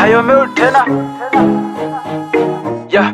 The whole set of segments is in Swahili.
Ayo meu tena yeah.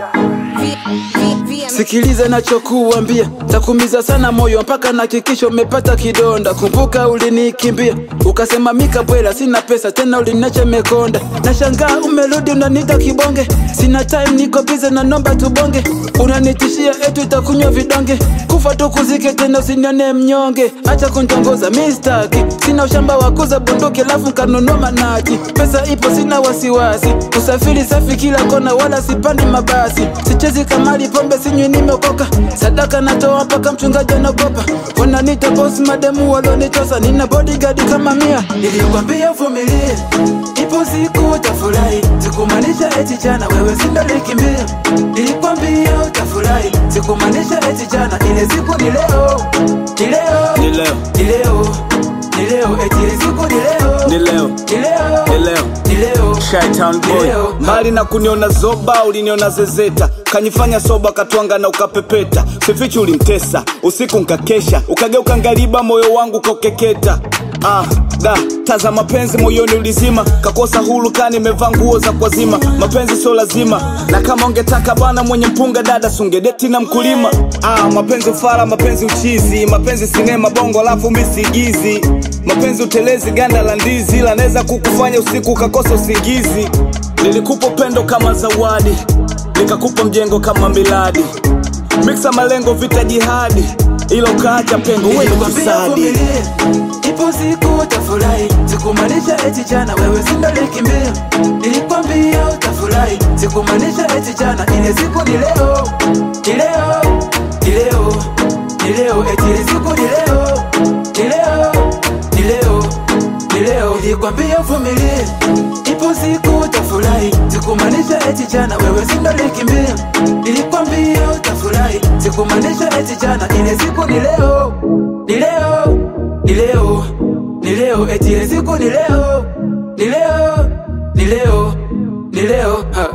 Sikiliza nachokuambia, takumiza sana moyo mpaka nahakikisha umepata kidonda. Kumbuka ulinikimbia ukasema mika bwela, sina pesa tena, uliniacha mekonda. Nashangaa umerudi unanita kibonge, sina time, niko bize na nomba tubonge. Unanitishia etu itakunywa vidonge, kufa tukuzike tena, usinione mnyonge. Acha kuntongoza mistaki, sina ushamba wa kuza bunduki lafu kanunua manati. Pesa ipo, sina wasiwasi, usafiri safi kila kona, wala sipandi mabasi. Sichezi kamali, pombe sinywi, nimeokoka. Sadaka natoa mpaka mchungaji anaogopa. Wananiita boss, mademu walonitosa, nina bodyguard kama mia. Nilikwambia uvumilie, ipo siku utafurahi. Sikumaanisha eti jana wewe sindalikimbia. Nilikwambia utafurahi, sikumaanisha eti jana, ile siku ni leo, ni leo, Ni leo, ni leo, ni leo, eti ile siku ni leo, ni leo, ni leo, ni leo. ni leo. Shytown boy Leo. mbali na kuniona zoba uliniona zezeta kanifanya soba katwanga na ukapepeta sifichi ulimtesa usiku nkakesha ukageuka ngariba moyo wangu kaukeketa Ah, da taza mapenzi moyoni ulizima kakosa huru kani imevaa nguo za kwazima mapenzi sio lazima na kama ungetaka bana mwenye mpunga dada sungedeti na mkulima ah, mapenzi ufara mapenzi uchizi mapenzi sinema bongo alafu misigizi mapenzi utelezi ganda la ndizi lanaweza kukufanya usiku ukakosa usingizi nilikupa upendo kama zawadi nikakupa mjengo kama miladi miksa malengo vita jihadi ila ukaacha pengo wewe ni Nilikwambia fisadi vumilie, ipo siku utafurahi. Sikumaanisha eti jana wewe sindalikimbia. Nilikwambia utafurahi, sikumaanisha eti jana, ile siku ni leo, ni leo, ni leo, ni leo, eti ile siku ni leo, ni leo, ni leo, ni leo. Nilikwambia vumilie, ipo siku utafurahi. Sikumaanisha eti jana wewe sindalikimbia. Nilikwambia utafurahi, sikumaanisha eti jana, ile siku ni leo, ni leo, ni leo, ni leo, eti ile siku ni leo, ni leo, ni leo, ni leo. Ha.